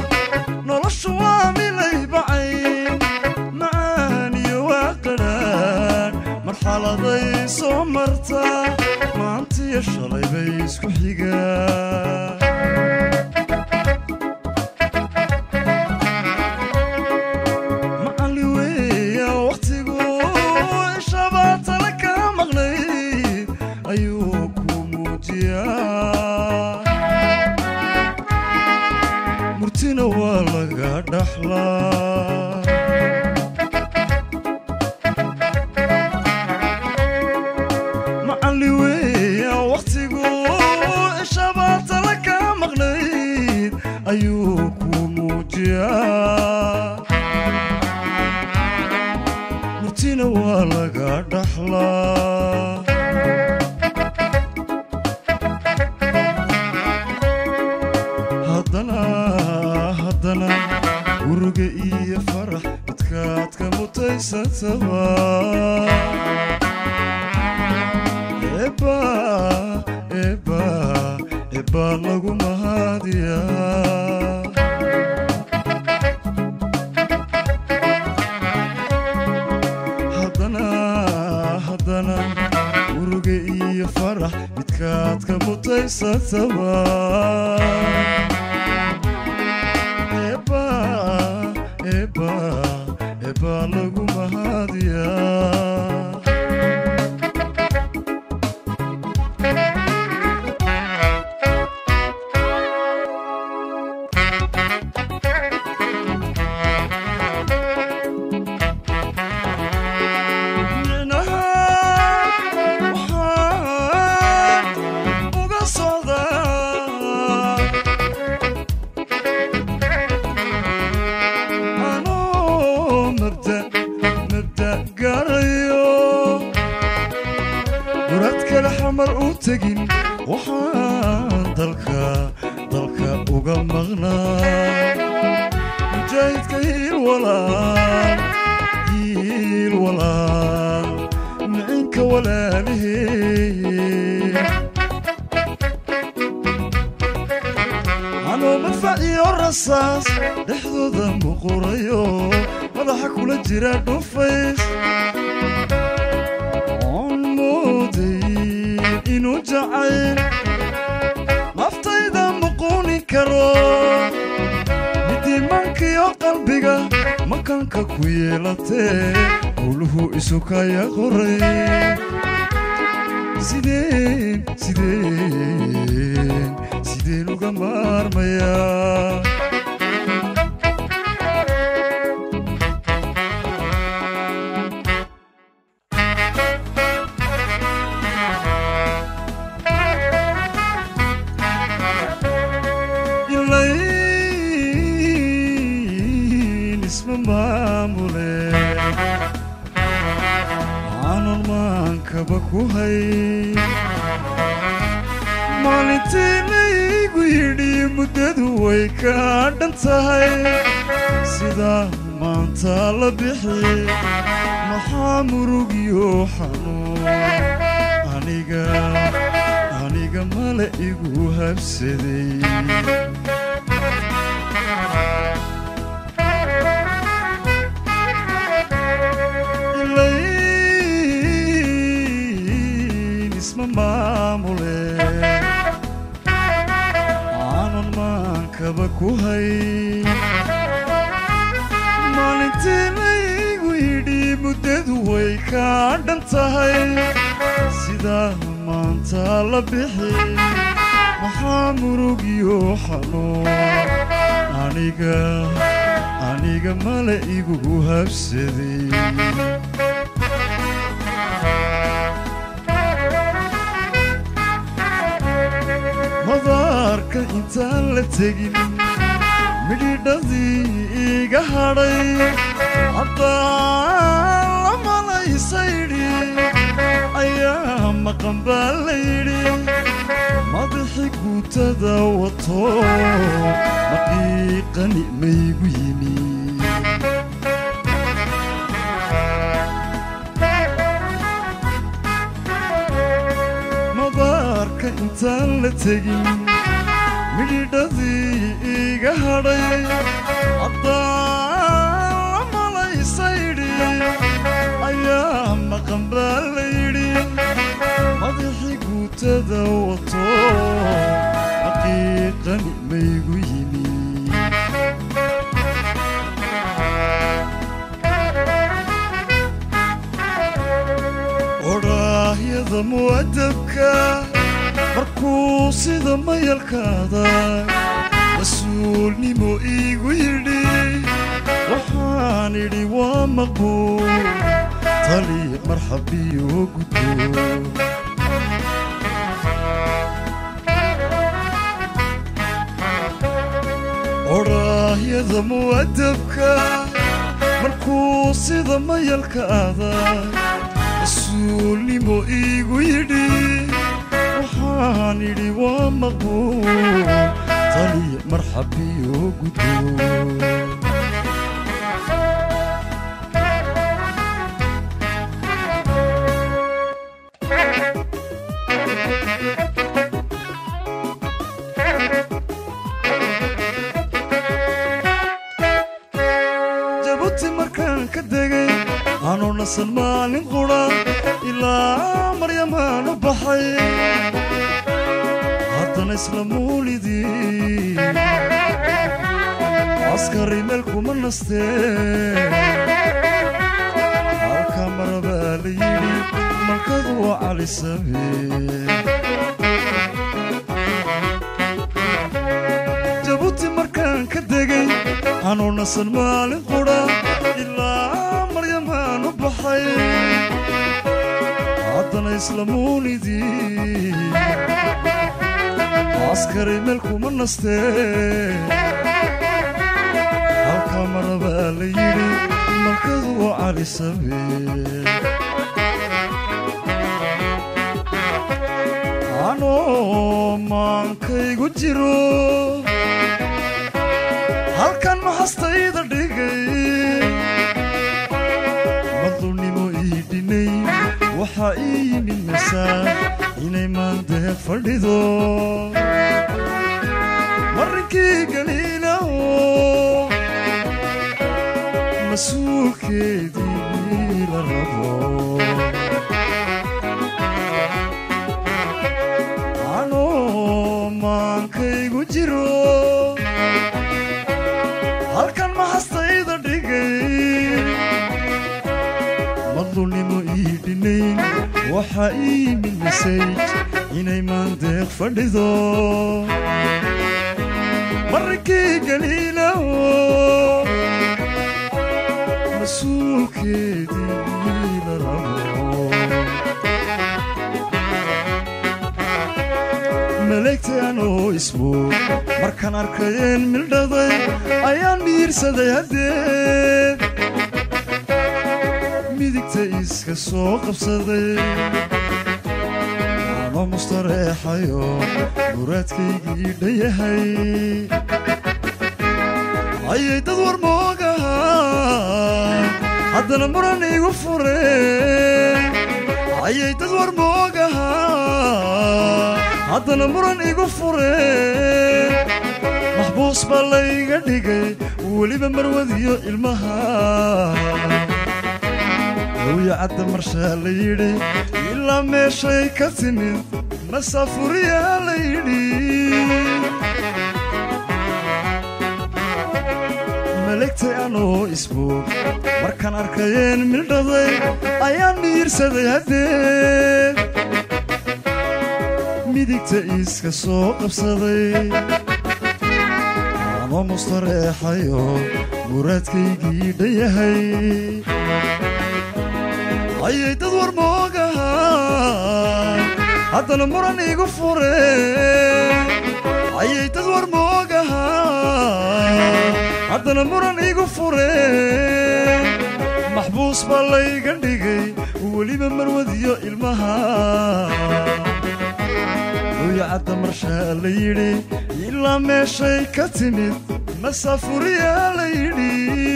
noloshu waa milay bacayn macaan iyo waa qadhaan marxaladay soo marta maantiyo shalay bay isku xigaan macalli weeya wakhtigu ishabaa tala ka maqnayd ayuu ku muujiyaa murtina waa laga dhaxlaa macalli weeya wakhtigu ishabaa tala ka maqnayd ayuu ku muujiyaa murtina waa laga dhaxlaa haddana haddana uruga iyo farax midkaad ka mutaysataba eba eba eba lagu mahadiyaa haddana haddana uruga iyo farax midkaad ka mutaysataba eba eba eba lagu mahadiyaa micnaha waxaan uga socdaa anoo mabda mabda gaarayo murad kale xamar u tegin waxaan dalka dalka uga maqnaa mujaahidka hiil walaal hiil walaal micinka walaalihee anoo madfac iyo rasaas dhexdooda muqurayo madaxa kula jira dhufays oon mooday inuu jacayl naftayda muquuni karo midiimaankiyo qalbiga makanka ku yeelatee howluhu isukaya qoray sideen sideen sideen uga maarmayaa ilayn isma maamule aanun maankaba ku hay maalintii laygu yidhi muddadu way ka dhan tahay sidaa maanta la bixi maxaa murugyo xanuun aniga aniga male igu habsaday ilayn isma maamule aanun maankaba ku hay maalintii laygu yidhi muddadu way ka dhan tahay sidaa maanta la bixi maxaa murugyo xanuun aniga aniga male igu habsaday madaarka intaan la tegin midhidhadii iga hadhay haddaan la malaysaydhi ayaa maqan baa layidhi madaxi guutada wato maqiiqani maygu yimi madaarka intaan la tegin midhidhadii iga iga hadhay haddaan malaysaydhi ayaa maqan baa layidhi madaxii guutada wato xaqiiqani maygu yimi odhaahyada mu'adabka markuu sida mayalkaada mas-uulnimo iigu yidhi waxaan idhi waa maqbuul tali marxabiyo gudbo odhaahyada mu'adabka markuu sida mayalkaada mas-uulnimo iigu yidhi waxaan idhi waa maqbuul tali marxabiyo gudbo jabuuti markaan ka degay anuu nasan maalin qudha ilaa maryamaan u baxay haddana isla muulidii askari meel kuma nastee halka marabaa la yidhi malkadu waa cali samee jabuuti markaan ka degay anuu nasan maalin qudha ilaa maryamaan u baxay haddana isla muulidii askari meel kuma nastee halka marabaa la yidhi malkadu waa cali samee anoo maankaygu jiro halkan maxastayda dhigay madulnimo ii dhinay waxaa ii yimid masaan inay maandeeq fadhido marinkii galiilaho mas-uulkeedii la rabo anoo maankaygu jiro halkan maxastayda dhigay madlulnimo ii dhinayn waxaa ii yimid masayj inay maandeeq fadhido marinkii galiilaho mas-uulkeedii la rabo maleegtaan oo ismoog markaan arkayeen mildhaday ayaan miirsaday haddeed midigta iska soo qabsaday ama mustareexayo muraadkaygii dhayahay ayay dad war moogahaa haddana muran igu fureen ayay dad war moogahaa haddana muran igu fureen maxbuus baa layga dhigay weliba marwadiyo ilmaha hawya cadda marshaa la yidhi ilaa meeshay ka timid masaafuriyaa la yidhi malegtay anoo isboog markaan arkayeen mildhaday ayaan miirsaday haddeed midigta iska soo qabsaday ama mustareexayo muraadkaygii dhayahay ayay dad war moogahaa haddana muran igu fureen ayay dad war moogahaa haddana muran igu fureen maxbuus baa layga dhigay weliba marwadiyo ilmaha hooya cadda marshaa la yidhi ilaa meeshay ka timid masaafuriyaa la yidhi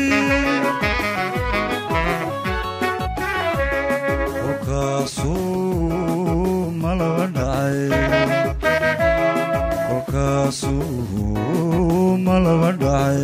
kolkaasuu malaba dhacay kolkaasuu malaba dhacay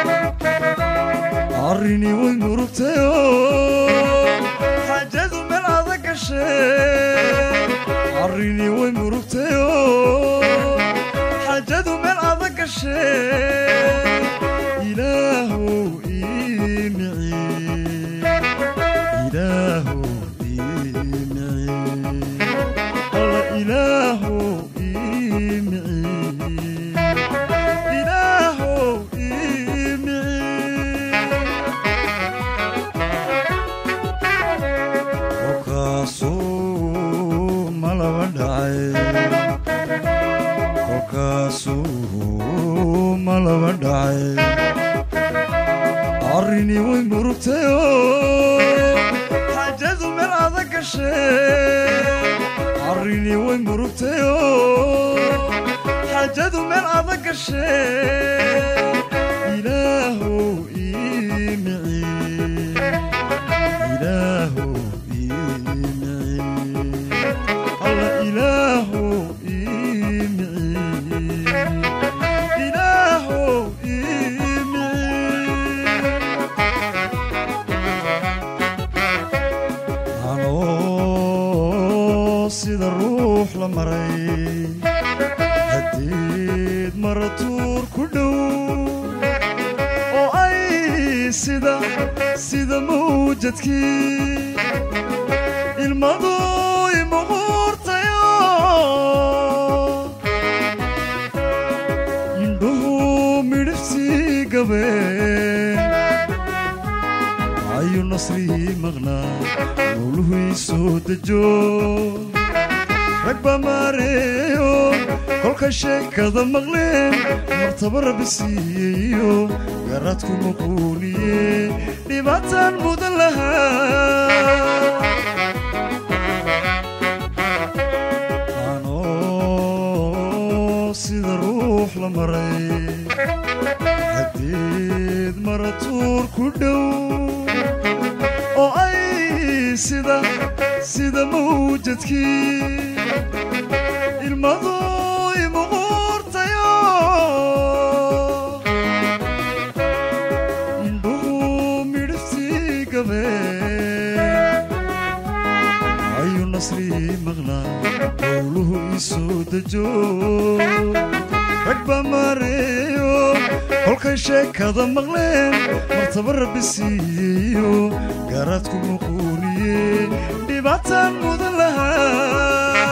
arrinii way murugtayoo xaajadu meel adag gashee arrinii way murugtayoo xaajadu meel adag gashee ilaahow ii miciye ilaahow ii miciye alla ilaahow ii miciye ilaahow ii miciye kolkaasuu malaba dhacay kolkaasuu malaba dhacay arrinii way murugtayoo xaajadu meel adag gashee arrinii way murugtayoo xaajadu meel adag gashee ilaahow ii miciye ilaahow ii miciye alla ilaahow ii miciye ilaahow ii miciye anoo sida ruux la maray haddiid maratuur ku dhow oo ay sida sida mawjadkii ilmadu imuquurtayo indhuhu midhiftii gabeen ayuu nasrihii maqnaa mawluhu ii soo dejo rag baa maareeyo kolka sheekada maqleen martaba rabbi siiyeyo garaadku muquuniye dhibaataan mudan lahaa anoo sida ruux la maray haddiid maratuur ku dhow oo ay sida sida mawjadkii ilmadu imuquurtayo indhuhu midhiftii gabeen ayuu nasrii maqnaa howluhu ii soo dejo rag baa maareeyo kolkay sheekada maqleen martaba rabbi siiyeyo gaaraadku muquuniye dhibaataan mudan lahaa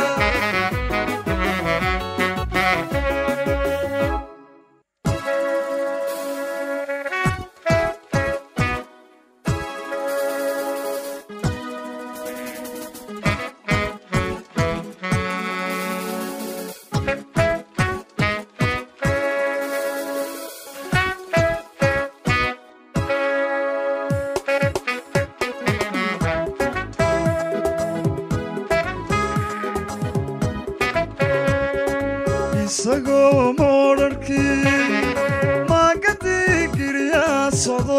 isagoo moodharkii maagadii giryaa socdo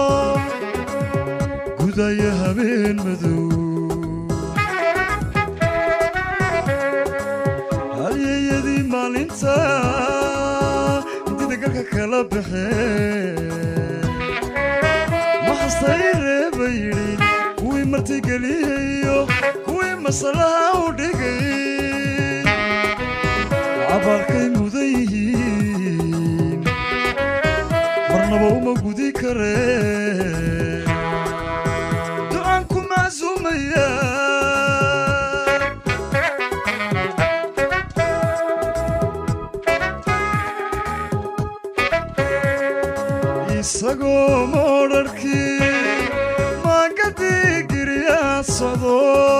gudaya habeen madow halyeyadii maalinta intida galka kala baxeen maxastay reeba yidhi kuwii martigeliyayo kuwii masalaha u dhigay cabaarkay mudan yihiin marnaba uma gudi kareen ducaan ku macsuumaya isagoo moodharkii maagadii giryaa socdo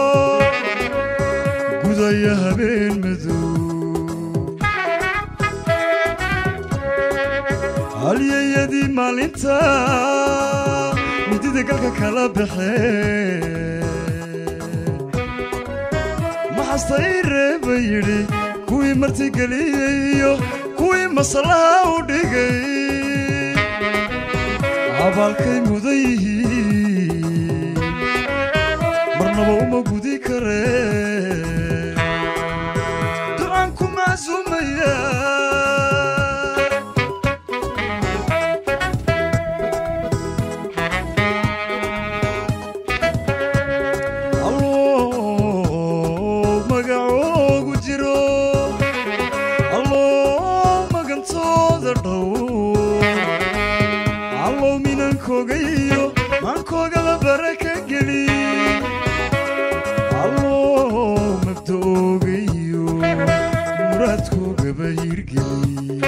gudaya habeen madow halyeyadii maalinta midida galka kala baxeen maxastay reeba yidhi kuwii martigeliyayo kuwii masalaha u dhigay abaalkay mudan yihiin marnaba uma gudi kareen ducaan ku macsuumaya minankoogayo maankoogaba baraka geli allo mabda'oogayo muraadkoogaba hirgeli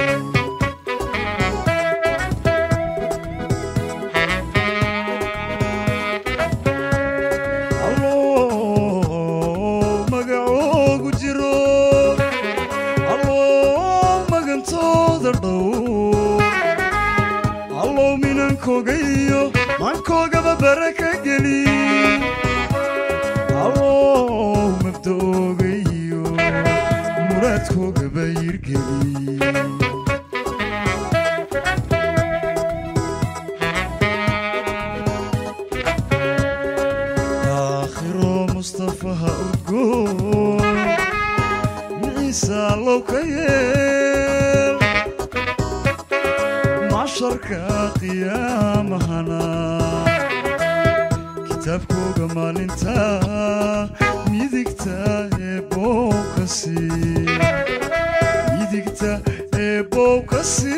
allo magacoogu jiro allo magantooda dhow allow minankoogayo maankoogaba baraka geli allow mabda'oogayo muraadkoogaba hirgeli aakhiro mustafaha udgoon miciisa allow ka yeel masharka qiyaamahana kitaabkooga maalinta midigta ee bowkasi midigta ee bowkasi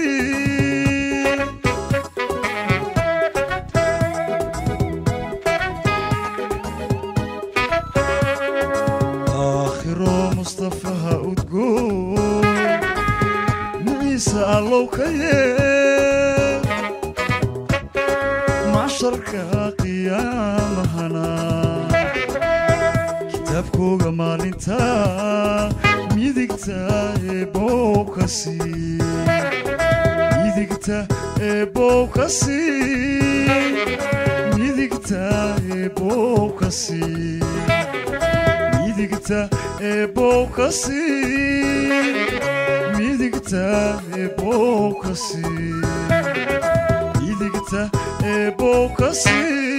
aakhiro mustafaha udgoon miciisa allow ka yeel masharka qiyaamahana kitaabkooga maalinta midigta ee bowkasi midigta ee bowkasi midigta ee bowkasi midigta ee bowkasi midigta ee bowkasi midigta ee bowkasi